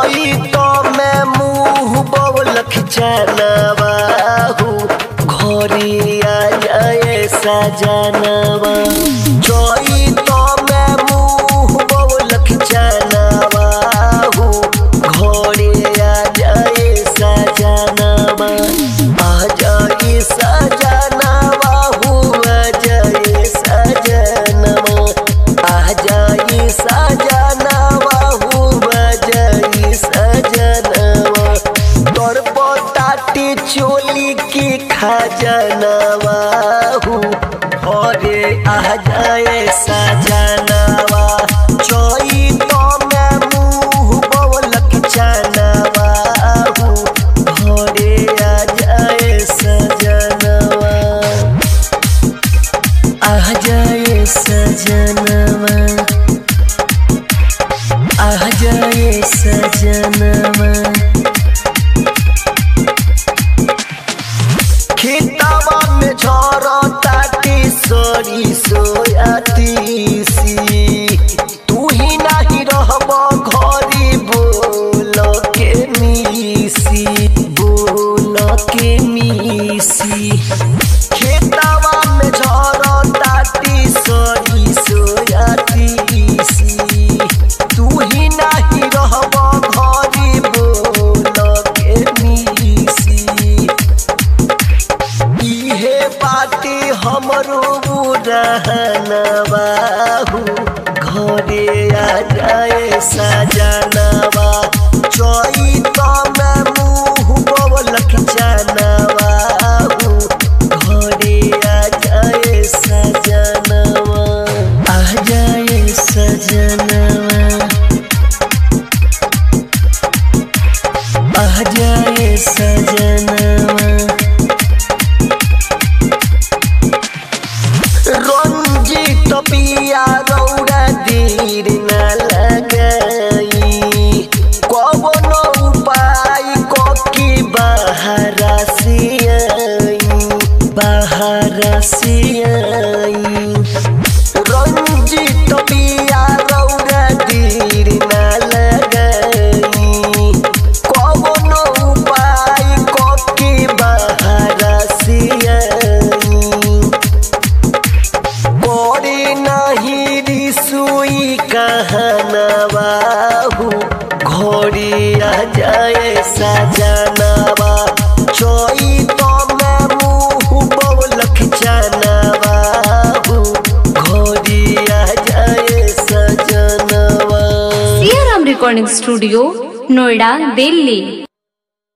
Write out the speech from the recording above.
जोई तो मैं मुंह बोलख जानवा हूँ घोरी आ जाए सजनवा जोई तो मैं मुंह बोलख जानवा हूँ घोरी आ जाए सजनवा आ जाए सजनवा हूँ आ जाए सजनवा आ जाए सजनवा हूँ आ जाए सजनवा तोर पोताटी चोली की खजनवा हूँ घरे आ जाए सजनवा चोई तो मैं मुँह बोलक जानवा हूँ घरे आ जाए सजनवा आ जाए सजनवा आ जाए सजनवा खेतवा में झरता सरी सोयाती सी तू ही नहीं रहब घरी बोल के मिसी बोल के मिसी खेतवा में झरता सरी सोयाती सी तू ही नहीं रहब घरी बोल के मिसी इहे बाटे हमरो रहनवा हूँ घरे आ जाए सजनवा चोई तो मैं मुँह बोलक जानवा हूँ घरे आ जाए सजनवा आ जाए सजनवा आ जाए सजनवा रंजित पिया रौरा दीर न लगई कवन उपाय कोकी बाहर सियई बाहर सियई रंजित पिया रौरा दीर न लगई कवन उपाय कोकी बाहर सियई बड़ी नहीं रिसुई कहनवा हूँ घोड़ी आ जाए सजनवा चोई तो मैं मुँह बोलक जानवा हूँ घोड़ी आ जाए सजनवा सियाराम रिकॉर्डिंग स्टूडियो नोएडा दिल्ली